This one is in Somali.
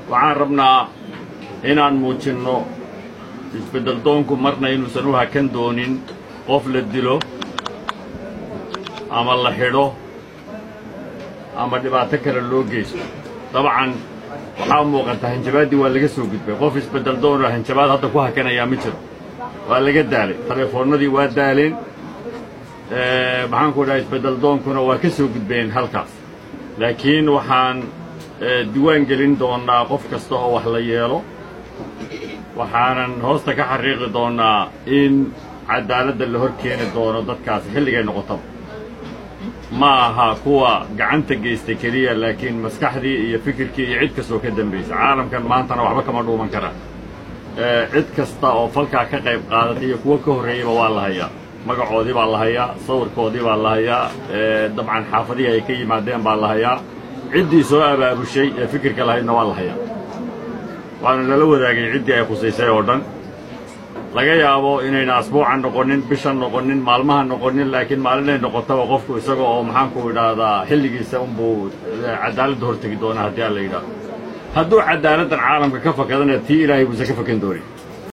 waxaan rabnaa inaan muujinno isbeddel doonku marna inuusan u hakan doonin qof la dilo ama la xidho ama dhibaato kale loo geysto dabcan waxaa muuqata hanjabaaddii waa laga soo gudbay qof isbeddel doonoo hanjabaad hadda ku hakanayaa ma jiro waa laga daalay telefoonnadii waa daaleen maxaanku dhaha isbeddel doonkuna waa ka soo gudbeen halkaas laakiin waxaan diwaan gelin doonnaa qof kasta oo wax la yeelo waxaanan hoosta ka xariiqi doonnaa in caddaaladda la hor keeni doono dadkaasi xilligay noqotaba ma aha kuwa gacanta geysta keliya laakiin maskaxdii iyo fikirkii iyo cid kastoo ka dambaysa caalamkan maantana waxba kama dhuuman karaan cid kasta oo falkaa ka qayb qaadatay iyo kuwo ka horreeyeyba waa la hayaa magacoodii baa la hayaa sawirkoodii baa la hayaa dabcan xaafadihii ay ka yimaadeen baa la hayaa ciddii soo abaabushay ee fikirka lahaydna waa la hayaa waana lala wadaagay ciddii ay khusaysay oo dhan laga yaabo inayna asbuucan noqonin bishan noqonin maalmaha noqonin laakiin maalinay noqotaba qofku isaga oo maxaanku idhaahdaa xilligiisa unbuu caddaaladda hortegi doonaa haddii aan la yidhaahdo hadduu caddaaladdan caalamka ka fakadana tii ilaahay buusan ka fakan doonin